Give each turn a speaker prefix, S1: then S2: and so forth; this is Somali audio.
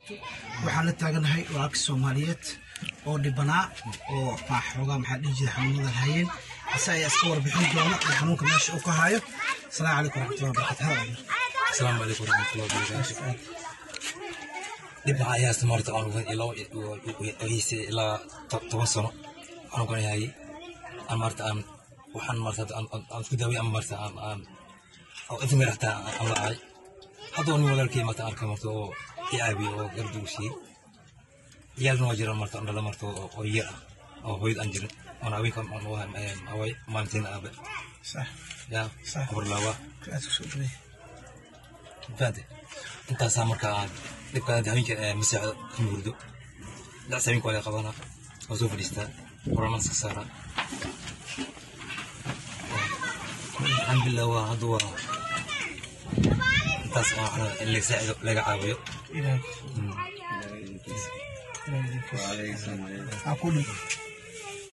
S1: waxaan la taaganahay walaalka soomaaliyeed oo dhibanaa oo ma xoogaa maxaa dhihi jira xanuunadan hayeen ase ayaa iska warbixin doona ee xanuunka meesha uu ka hayo asalaamu calaykum waraxmatullahi wabarakatu
S2: السلام عليكم ورحمة الله وبركاته dib waxaa iyaasta maarta anugan ilaa hayse ilaa toban sano anugan yahay aan maarta aan waxaan maarta aan isku daaway ama maarta aan aan oo inta meer xataa aan lacay hadda nin walaalkay maarta arka maarta oo i caabiye oo gardu u siiyey ciyaalna waa jiraan maarta andhala maarta oo yar ah oo hooyad aan jirin oon haweenka haway maalintiina aabe
S1: sax
S2: yaa
S1: Sax.
S2: habarlaaba
S1: aad ku soo dhawey
S2: فهمت intaasaa markaa dhibkaan habeenka masaacda ka murdo dacs habeenka waa laga qabanaa waa soo fadhiistaa quraanaan iska saaraa alxamdulilah waa hadda waa intaas waa waxna in laga saacido laga caawiyo
S1: ilaahay ilaahay idinkiisa. ha ku dhig